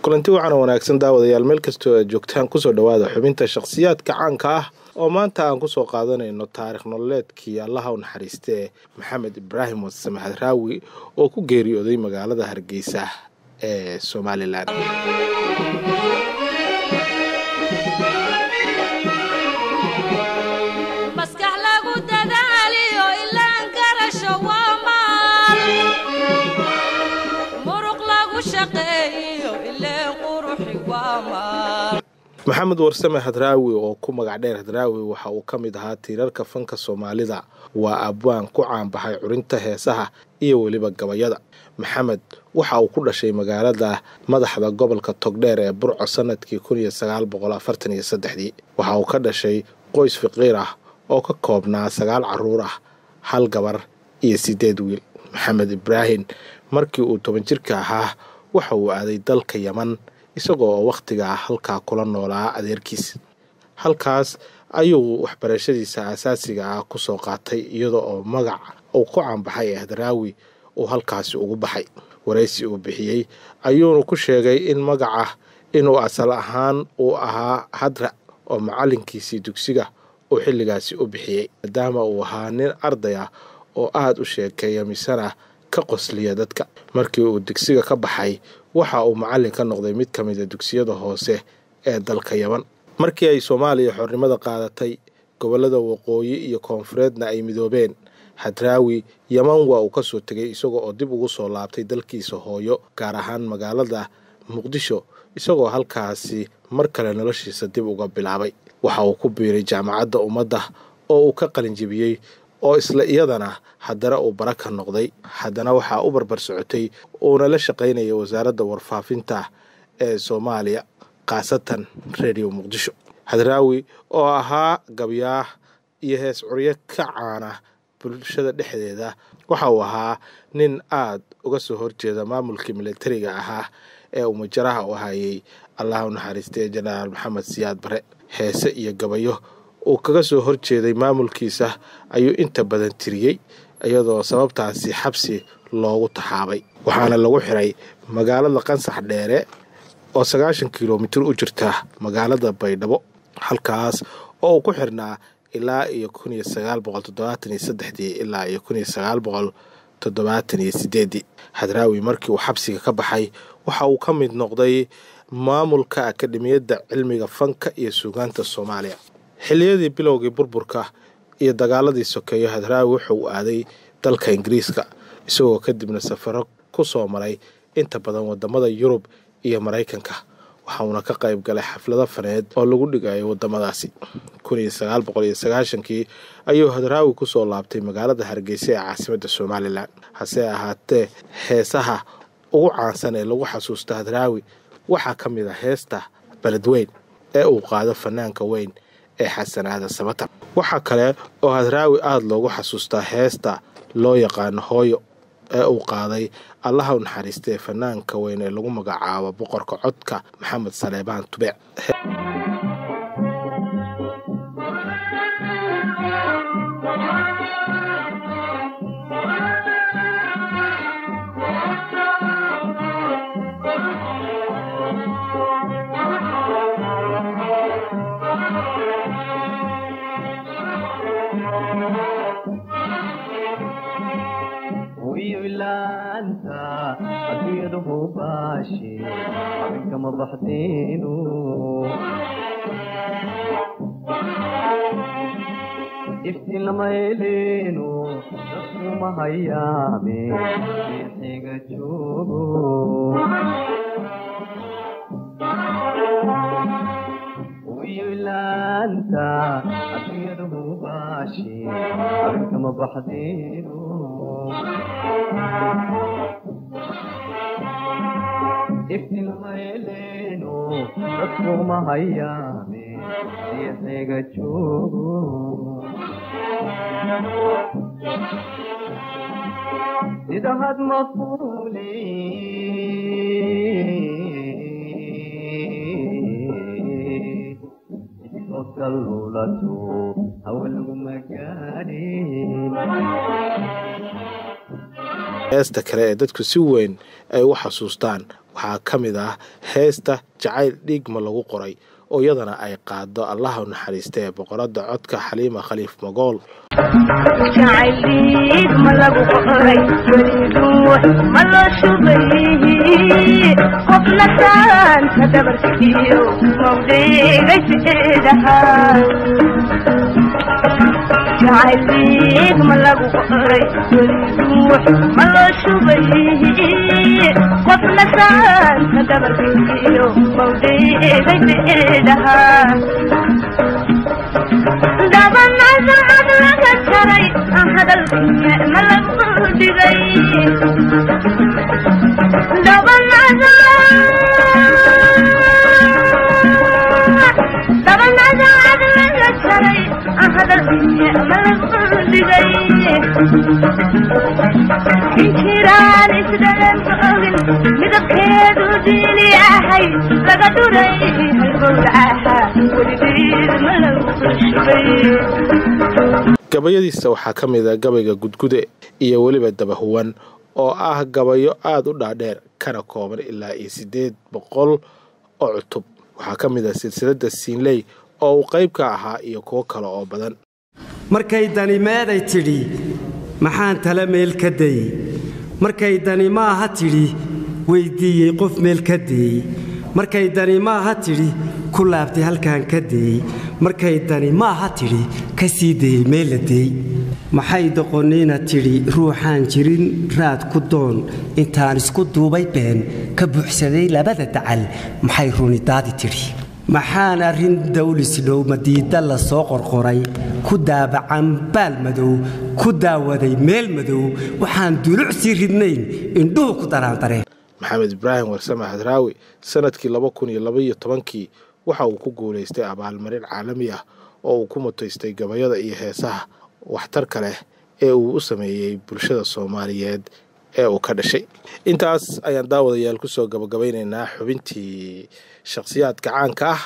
kulanti waxaana wanaagsan daawadayaal meel kastoo aad joogtaan kusoo dhowaada xubinta shakhsiyaadka caanka ah oo maanta aan kusoo qaadanayno taarikh nololeedkii allaha u naxariistee maxamed ibraahim wasame hadraawi oo ku geeriyooday magaalada hargeysa ee somalilan maxamed warsame hadraawi oo ku magac dheer hadraawi waxa uu ka mid ahaa tiirarka fanka soomaalida waa abwaan ku caanbaxay curinta heesaha iyo weliba gabayada maxamed waxa uu ku dhashay magaalada madaxda gobolka togdheer ee burco sanadkii waxa uu ka dhashay qoys faqiir ah oo ka koobnaa sagaal caruur ah hal gabar iyo sideed wiil maxamed ibraahim markii uu toban jirka ahaa waxa uu aaday dalka yaman isagoo oo wakhtigaa halkaa kula noolaa adeerkiis halkaas ayuu waxbarashadiisa asaasiga ah kusoo qaatay iyada oo magac uu ku caanbaxay ee hadraawi uu halkaasi ugu baxay waraysi uu bixiyey ayuuna ku sheegay in magaca inuu asal ahaan uu ahaa hadra oo macalinkiisii dugsiga uu xilligaasi u bixiyey maadaama uu ahaa nin arday ah oo aada u sheekeeya misena ka qosliya dadka markii uu dugsiga ka baxay waxa uu macallin ka noqday mid ka mida dugsiyada hoose ee dalka yaman markii ay soomaaliya xornimada qaadatay gobollada waqooyi iyo koonfureedna ay midoobeen hadraawi yaman waa uu kasoo tegay isagoo oo dib ugu soo laabtay dalkiisa hooyo gaar ahaan magaalada muqdisho isagoo halkaasi mar kale noloshiisa dib uga bilaabay waxa uu ku biiray jaamacadda ummadda oo uu ka qalinjibiyey oo isla iyadana haddana uu bara ka noqday haddana waxaa u barbar socotay uuna la shaqaynaya wasaaradda warfaafinta ee soomaaliya khaasatan redio muqdisho hadraawi oo ahaa gabyaah iyo hees curyo ka caana bulshada dhexdeeda waxa uu ahaa nin aad uga soo horjeeda maamulkii militariga ahaa ee uu majaraha u hayay allaha u naxariistay jenaraal maxamed siyaad bare heese iyo gabayo uu kaga soo horjeeday maamulkiisa ayuu inta badan tiriyey iyadoo sababtaasi xabsi loogu taxaabay waxaana lagu xiray magaalada qansax dheere oo sagaashan kilomitir u jirta magaalada baydhabo halkaas oo uu ku xirnaa ilaa iyo ilaa iyo hadraawi markii uu xabsiga ka baxay waxa uu ka mid noqday maamulka akademiyadda cilmiga fanka iyo suugaanta soomaaliya xilliyadii bilowgii burburka iyo dagaaladii sokeeyo hadraawi wuxuu aaday dalka ingiriiska isagoo kadibna safaro ku soo maray inta badan wadamada yurub iyo maraykanka waxauuna ka qayb galay xaflado faneed oo lagu dhigayo wadamadaasi kii ayuu hadraawi kusoo laabtay magaalada hargeysa ee caasimadda somalilan hase ahaatee heesaha ugu caansan ee lagu xasuusta hadraawi waxaa ka mid a heesta beledweyn ee uu qaado fanaanka weyn ee xasanaada sabatar waxaa kale oo hadraawi aada loogu xasuustaa heesta loo yaqaano hooyo ee uu qaaday allaha u naxariistee fanaanka weyn ee lagu magacaabo boqorka codka maxamed saleebaan tubeec iftilamayleenu dasuma hayaame xiga joogo wilaanta adduunyada hubaashi arkama baxdeenu iftilamayleenu dasuma hayaame xiga joogo idahad mafuli kalulato hawalgu magaadhin heesta kale ee dadku si weyn ay u xasuustaan waxaa ka mid ah heesta jacayl dhiigma lagu qoray oo iyadana ay qaado allaha u naxariista ee boqoradda codka xaliima khaliif magool jacayliig ma lagu qoray weliduux ma loo shubay qofna saanta dabarkiyo mawdheegay sideedahaa jacayliig ma lagu qoray weliduux ma loo shubay qofna saanta dabarkiyo mawdheegay sideedahaa dabanacad laga jaray hadalkiya ma lagu dhigay dabanacad laga jaray hadalkiya ma lagu dhigay injiraan isdhalan ogin midabkeedu diili ahay laga dhuray halgowlaha weligeed ma lagu shubay gabayadiisa waxaa ka mid a gabayga gudgude iyo weliba dabahuwan oo ah gabayo aada u dhaadheer kana kooban ilaa iyo siddeed boqol oo cutub waxaa ka mid ah silsiladda siinley oo uu qayb ka ahaa iyo kuwo kale oo badan markay dani meeday tidhi maxaan tala meel ka dayey markay dani maaha tidhi weyddiiyey qof meel ka deeyey markay dani maaha tidhi ku laabtay halkaan ka deeyey markay dani maaha tidhi ka sii dayey meel la deey maxay doqonniina tidhi ruuxaan jirin raad ku doon intaan isku duubay been ka buuxsaday labada dacal maxay runidaadi tidhi maxaan arrin dawlisdhow madiidda la soo qorqoray ku daabacan baal madow ku daawaday meel madow waxaan duluc sii ridnayn indhuhu ku daraandareen maxamed ibraahim warsame hadraawi sanadkii laba kun iyo labaiyo tobankii waxa uu ku guulaystay abaalmarin caalami ah oo uu ku mutaystay gabayada iyo heesaha waxtarka leh ee uu u sameeyey bulshada soomaaliyeed ee uu ka dhashay intaas ayaan daawadayaal kusoo gabagabaynaynaa xubintii shakhsiyaadka caanka ah